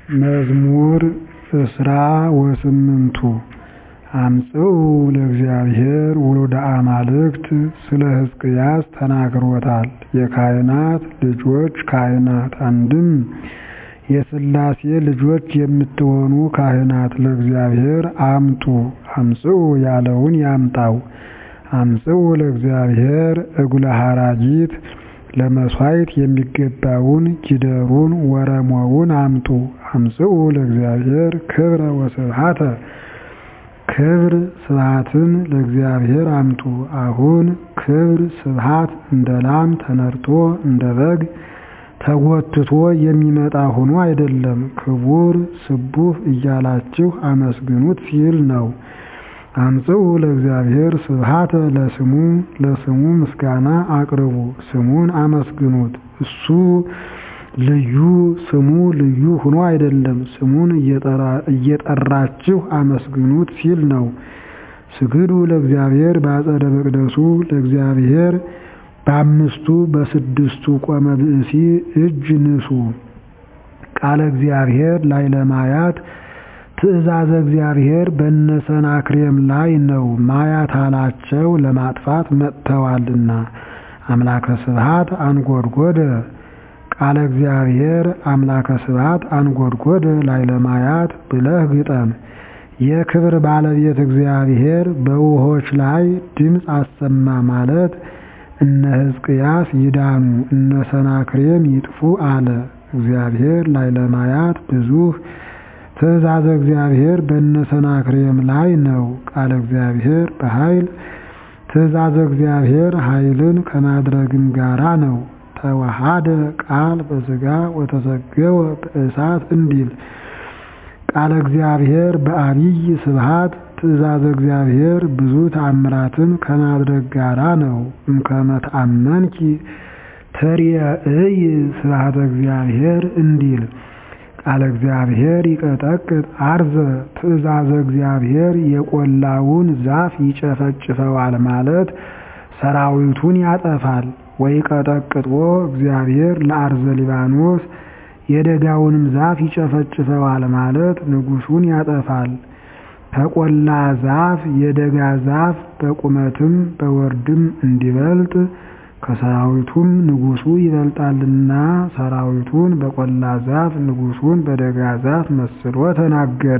መዝሙር እስራ ወስምንቱ አምጽኡ ለእግዚአብሔር ውሉደ አማልክት ስለ ሕዝቅያስ ተናግሮታል የካህናት ልጆች ካህናት አንድም የሥላሴ ልጆች የምትሆኑ ካህናት ለእግዚአብሔር አምጡ አምጽኡ ያለውን ያምጣው አምጽኡ ለእግዚአብሔር እጉለ ሐራጊት ለመሥዋዕት የሚገባውን ጊደሩን ወረሞውን አምጡ አምጽኡ ለእግዚአብሔር ክብረ ወስብሐተ ክብር ስብሐትን ለእግዚአብሔር አምጡ አሁን ክብር ስብሐት እንደ ላም ተነድቶ እንደ በግ ተጎትቶ የሚመጣ ሆኖ አይደለም ክቡር ስቡሕ እያላችሁ አመስግኑት ሲል ነው አምጽኡ ለእግዚአብሔር ስብሐተ ለስሙ ለስሙ ምስጋና አቅርቡ ስሙን አመስግኑት እሱ ልዩ ስሙ ልዩ ሆኖ አይደለም ስሙን እየጠራችሁ አመስግኑት ሲል ነው ስግዱ ለእግዚአብሔር በአጸደ መቅደሱ ለእግዚአብሔር በአምስቱ በስድስቱ ቆመ ብእሲ እጅ ንሱ ቃለ እግዚአብሔር ላይ ለማያት ትእዛዘ እግዚአብሔር በነሰናክሬም ላይ ነው ማያት አላቸው ለማጥፋት መጥተዋልና አምላከ ስብሐት አንጎድጎደ ቃለ እግዚአብሔር አምላከ ስብሐት አንጎድጎደ ላይ ለማያት ብለህ ግጠም የክብር ባለቤት እግዚአብሔር በውሆች ላይ ድምፅ አሰማ ማለት እነ ሕዝቅያስ ይዳኑ እነ ሰናክሬም ይጥፉ አለ እግዚአብሔር ላይ ለማያት ብዙህ ትእዛዘ እግዚአብሔር በእነ ሰናክሬም ላይ ነው ቃለ እግዚአብሔር በኃይል ትእዛዘ እግዚአብሔር ኃይልን ከማድረግም ጋራ ነው ተዋሃደ ቃል በሥጋ ወተሰገወ በእሳት እንዲል ቃለ እግዚአብሔር በአቢይ ስብሐት ትእዛዘ እግዚአብሔር ብዙ ተአምራትን ከማድረግ ጋራ ነው እምከመ ተአመንኪ ትርእይ ስብሐተ እግዚአብሔር እንዲል ቃለ እግዚአብሔር ይቀጠቅጥ አርዘ ትእዛዘ እግዚአብሔር የቆላውን ዛፍ ይጨፈጭፈዋል ማለት ሰራዊቱን ያጠፋል ወይቀጠቅጦ እግዚአብሔር ለአርዘ ሊባኖስ የደጋውንም ዛፍ ይጨፈጭፈዋል ማለት ንጉሡን ያጠፋል ከቆላ ዛፍ የደጋ ዛፍ በቁመትም በወርድም እንዲበልጥ ከሰራዊቱም ንጉሡ ይበልጣልና ሰራዊቱን በቆላ ዛፍ ንጉሡን በደጋ ዛፍ መስሎ ተናገረ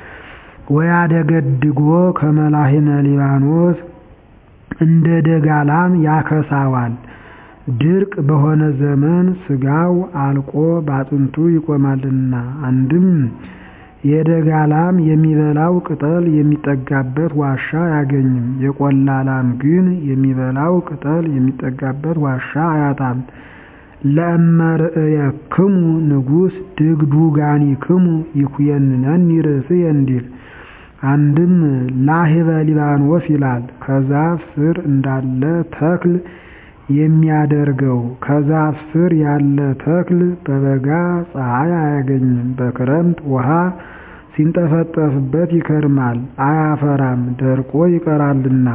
ወያደገድጎ ከመላሂነ ሊባኖስ እንደ ደጋ ላም ያከሳዋል ድርቅ በሆነ ዘመን ሥጋው አልቆ ባጥንቱ ይቆማልና አንድም የደጋ ላም የሚበላው ቅጠል የሚጠጋበት ዋሻ አያገኝም የቆላ ላም ግን የሚበላው ቅጠል የሚጠጋበት ዋሻ አያጣም ለእመ ርእየክሙ ንጉሥ ድግዱጋኒክሙ ይኩየንነኒ ርእስየ እንዲል አንድም ላህበ ሊባኖስ ይላል ከዛፍ ስር እንዳለ ተክል የሚያደርገው ከዛፍ ስር ያለ ተክል በበጋ ፀሐይ አያገኝም በክረምት ውሃ ሲንጠፈጠፍበት ይከርማል አያፈራም ደርቆ ይቀራልና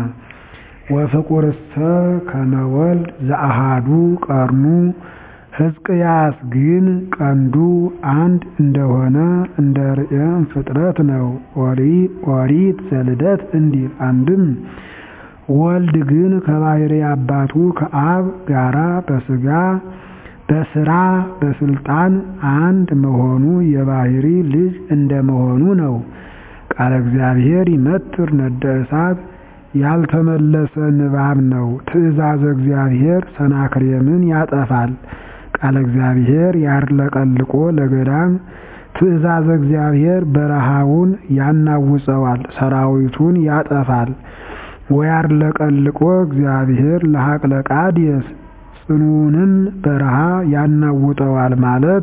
ወፍቁርሰ ከመወልድ ዘአሃዱ ቀርኑ ሕዝቅያስ ግን ቀንዱ አንድ እንደሆነ እንደ ርዕየም ፍጥረት ነው ኦሪት ዘልደት እንዲል አንድም ወልድ ግን ከባሕርይ አባቱ ከአብ ጋራ በሥጋ በሥራ በስልጣን አንድ መሆኑ የባሕርይ ልጅ እንደመሆኑ ነው ቃለ እግዚአብሔር ይመትር ነደ እሳት ያልተመለሰ ንባብ ነው ትእዛዘ እግዚአብሔር ሰናክሬምን ያጠፋል ቃለ እግዚአብሔር ያርለቀልቆ ለገዳም ትእዛዘ እግዚአብሔር በረሃውን ያናውፀዋል ሰራዊቱን ያጠፋል ወያርለቀልቆ እግዚአብሔር ለሐቅለ ቃዴስ ጽኑንም በረሃ ያናውጠዋል ማለት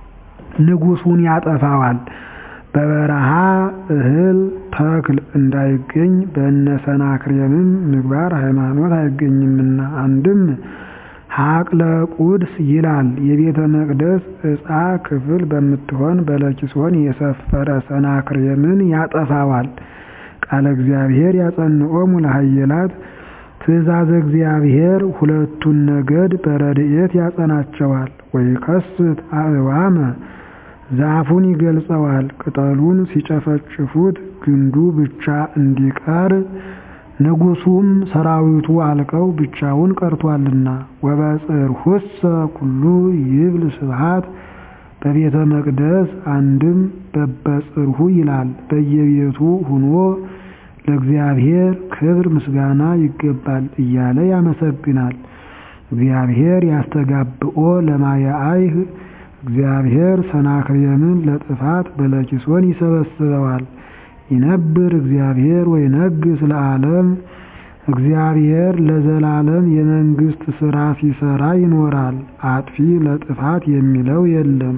ንጉሡን ያጠፋዋል በበረሃ እህል ተክል እንዳይገኝ በእነ ሰናክሬምም ምግባር ሃይማኖት አይገኝምና አንድም ሐቅለ ቁድስ ይላል የቤተ መቅደስ ዕፃ ክፍል በምትሆን በለኪሶን የሰፈረ ሰናክሬምን ያጠፋዋል ቃለ እግዚአብሔር ያጸንኦሙ ለኃየላት ትእዛዘ እግዚአብሔር ሁለቱን ነገድ በረድኤት ያጸናቸዋል ወይከስት አእዋመ ዛፉን ይገልጸዋል። ቅጠሉን ሲጨፈጭፉት ግንዱ ብቻ እንዲቀር ንጉሡም ሰራዊቱ አልቀው ብቻውን ቀርቷልና። ወበጽርሑሰ ኩሉ ይብል ስብሐት በቤተ መቅደስ አንድም በበጽርሑ ይላል። በየቤቱ ሁኖ ለእግዚአብሔር ክብር ምስጋና ይገባል እያለ ያመሰግናል። እግዚአብሔር ያስተጋብኦ ለማየአይህ እግዚአብሔር ሰናክሬምን ለጥፋት በለኪሶን ይሰበስበዋል። ይነብር እግዚአብሔር ወይነግሥ ለዓለም እግዚአብሔር ለዘላለም የመንግሥት ሥራ ሲሰራ ይኖራል። አጥፊ ለጥፋት የሚለው የለም።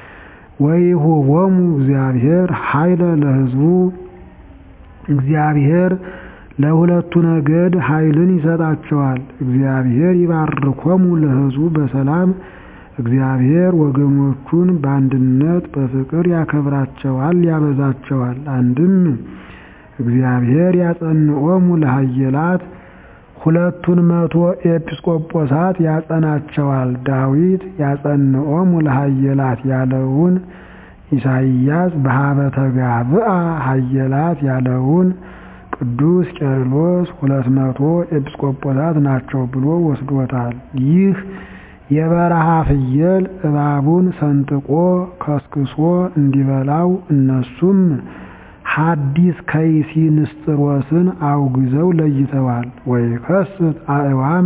ወይሁቦሙ እግዚአብሔር ኃይለ ለሕዝቡ እግዚአብሔር ለሁለቱ ነገድ ኃይልን ይሰጣቸዋል። እግዚአብሔር ይባርኮሙ ለሕዝቡ በሰላም እግዚአብሔር ወገኖቹን በአንድነት በፍቅር ያከብራቸዋል ያበዛቸዋል። አንድም እግዚአብሔር ያጸንኦሙ ለሃየላት ሁለቱን መቶ ኤጲስቆጶሳት ያጸናቸዋል። ዳዊት ያጸንኦሙ ለሃየላት ያለውን ኢሳይያስ በሀበ ተጋብአ ሃየላት ያለውን ቅዱስ ቄርሎስ ሁለት መቶ ኤጲስቆጶሳት ናቸው ብሎ ወስዶታል። ይህ የበረሃ ፍየል እባቡን ሰንጥቆ ከስክሶ እንዲበላው እነሱም ሐዲስ ከይሲ ንስጥሮስን አውግዘው ለይተዋል። ወይከስት አእዋመ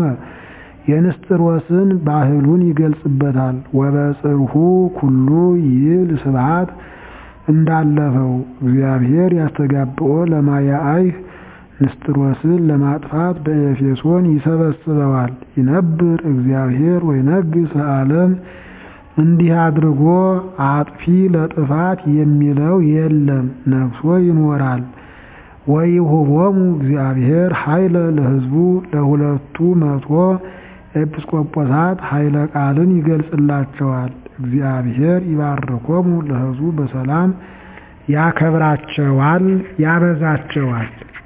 የንስጥሮስን ባህሉን ይገልጽበታል። ወበጽርሑ ኩሉ ይብል ስብሐት እንዳለፈው እግዚአብሔር ያስተጋብኦ ለማያአይህ ንስጥሮስን ለማጥፋት በኤፌሶን ይሰበስበዋል። ይነብር እግዚአብሔር ወይነግሥ ለዓለም እንዲህ አድርጎ አጥፊ ለጥፋት የሚለው የለም፣ ነግሶ ይኖራል። ወይሁቦሙ እግዚአብሔር ኃይለ ለሕዝቡ ለሁለቱ መቶ ኤጲስቆጶሳት ኃይለ ቃልን ይገልጽላቸዋል። እግዚአብሔር ይባርኮሙ ለሕዝቡ በሰላም ያከብራቸዋል፣ ያበዛቸዋል።